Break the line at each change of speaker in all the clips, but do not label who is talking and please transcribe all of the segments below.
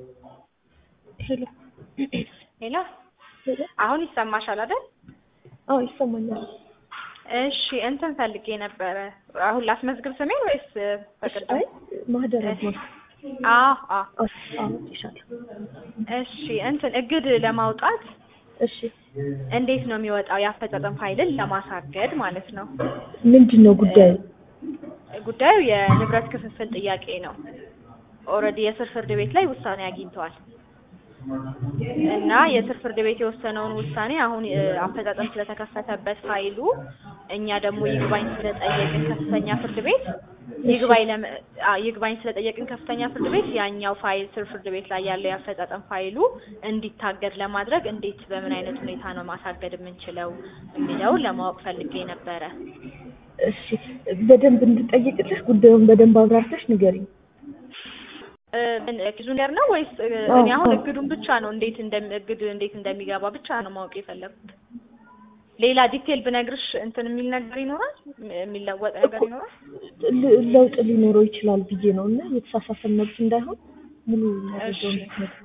ሄሎ
ሄሎ
ሄሎ።
አሁን ይሰማሻል አይደል?
አዎ ይሰማኛል።
እሺ እንትን ፈልጌ ነበረ። አሁን ላስመዝግብ ስሜን ወይስ በቅድም?
አይ ማህደር አድማስ
አዎ አዎ።
አውጥቻለሁ።
እሺ እንትን እግድ ለማውጣት
እሺ
እንዴት ነው የሚወጣው? የአፈጻጸም ፋይልን ለማሳገድ ማለት ነው።
ምንድን ነው ጉዳዩ?
ጉዳዩ የንብረት ክፍፍል ጥያቄ ነው። ኦልሬዲ የስር ፍርድ ቤት ላይ ውሳኔ አግኝተዋል እና የስር ፍርድ ቤት የወሰነውን ውሳኔ አሁን እ፣ አፈጻጸም ስለተከፈተበት ፋይሉ እኛ ደግሞ ይግባኝ ስለጠየቅን ከፍተኛ ፍርድ ቤት ይግባኝ ለም አ፣ ይግባኝ ስለጠየቅን ከፍተኛ ፍርድ ቤት ያኛው ፋይል ስር ፍርድ ቤት ላይ ያለው የአፈጻጸም ፋይሉ እንዲታገድ ለማድረግ እንዴት በምን አይነት ሁኔታ ነው ማሳገድ የምንችለው የሚለውን ለማወቅ ፈልጌ ነበረ።
እሺ በደንብ እንድጠይቅልሽ ጉዳዩን በደንብ አብራርተሽ ንገሪኝ።
እ፣ ምን እግዱ ነገር ነው ወይስ እ፣
አዎ፣
እኔ አሁን
አዎ።
እግዱን ብቻ ነው እንዴት እንደም እግድ እንዴት እንደሚገባ ብቻ ነው ማወቅ የፈለኩት። ሌላ ዲቴል ብነግርሽ እንትን የሚል ነገር ይኖራል የሚለወጥ ነገር ይኖራል?
ል- ለውጥ ሊኖረው ይችላል ብዬ ነው እና የተሳሳተ መልስ እንዳይሆን ሙሉ መረጃውን
እሺ።
ብትነግሪኝ።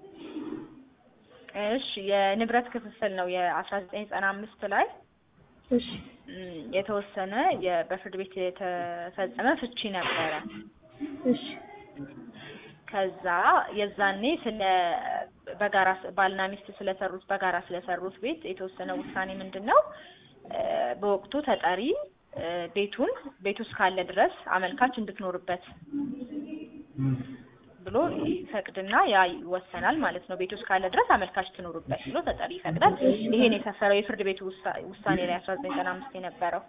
እሺ የንብረት ክፍፍል ነው የአስራ ዘጠኝ ዘጠና አምስት ላይ
እሺ
ም፣ የተወሰነ የ- በፍርድ ቤት የተፈጸመ ፍቺ ነበረ።
እሺ
ከዛ የዛኔ ስለ በጋራ ስ- ባልና ሚስት ስለሰሩት በጋራ ስለሰሩት ቤት የተወሰነ ውሳኔ ምንድን ነው እ፣ በወቅቱ ተጠሪ እ፣ ቤቱን ቤቱ እስካለ ድረስ አመልካች እንድትኖርበት ብሎ ይፈቅድና ያ ይወሰናል ማለት ነው። ቤቱ እስካለ ድረስ አመልካች ትኖርበት ብሎ ተጠሪ ይፈቅዳል። ይሄን የሰፈረው የፍርድ ቤቱ ውሳ- ውሳኔ ላይ አስራ ዘጠኝ ዘጠና አምስት የነበረው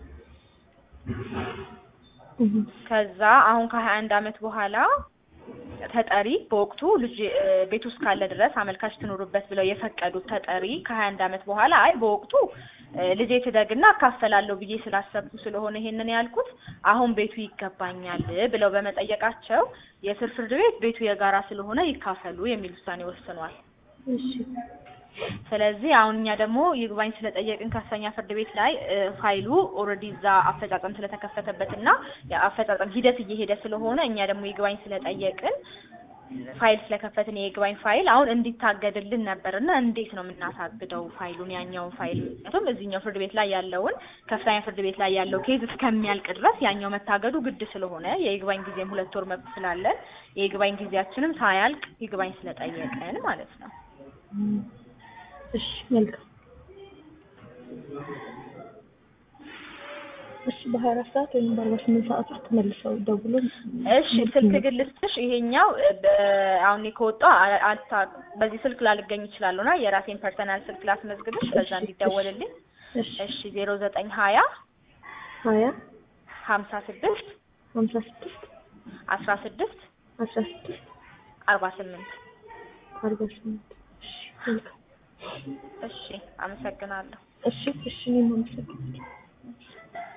እህ፣
ከዛ አሁን ከሀያ አንድ አመት በኋላ ተጠሪ በወቅቱ ልጅ እ፣ ቤት ውስጥ ካለ ድረስ አመልካች ትኖሩበት ብለው የፈቀዱት ተጠሪ ከሀያ አንድ አመት በኋላ አይ በወቅቱ እ፣ ልጄ ትደግና አካፈላለሁ ብዬ ስላሰብኩ ስለሆነ ይሄንን ያልኩት አሁን ቤቱ ይገባኛል ብለው በመጠየቃቸው የስር ፍርድ ቤት ቤቱ የጋራ ስለሆነ ይካፈሉ የሚል ውሳኔ ወስኗል።
እሺ
ስለዚህ አሁን እኛ ደግሞ ይግባኝ ስለጠየቅን ከፍተኛ ፍርድ ቤት ላይ እ፣ ፋይሉ ኦልሬዲ እዛ አፈጻጸም ስለተከፈተበት እና የአፈጻጸም ሂደት እየሄደ ስለሆነ እኛ ደግሞ ይግባኝ ስለጠየቅን ፋይል ስለከፈትን የይግባኝ ፋይል አሁን እንዲታገድልን ነበር እና እንዴት ነው የምናሳግደው ፋይሉን ያኛውን ፋይል ምክንያቱም እዚህኛው ፍርድ ቤት ላይ ያለውን ከፍተኛ ፍርድ ቤት ላይ ያለው ኬዝ እስከሚያልቅ ድረስ ያኛው መታገዱ ግድ ስለሆነ የይግባኝ ጊዜም ሁለት ወር መብት ስላለን የይግባኝ ጊዜያችንም ሳያልቅ ይግባኝ ስለጠየቅን ማለት ነው።
እም፣ እሺ መልካም። እሺ በሀያ አራት ሰዓት ወይም በአርባ ስምንት ሰዓት ውስጥ መልሰው ደውሎ
እሺ ስልክ ግን ልስጥሽ። ይሄኛው እ፣ በ- አሁን እኔ ከወጣሁ አ- አልታ በዚህ ስልክ ላልገኝ እችላለሁ እና የራሴን ፐርሰናል ስልክ ላስመዝግብሽ በዛ
እሺ፣
እንዲደወልልኝ።
እሺ
እሺ ዜሮ ዘጠኝ ሀያ
ሀያ
ሀምሳ ስድስት
ሀምሳ ስድስት
አስራ ስድስት
አስራ ስድስት
አርባ ስምንት
አርባ ስምንት እሺ መልካም።
እሺ አመሰግናለሁ።
እሺ እሺ እኔም አመሰግናለሁ።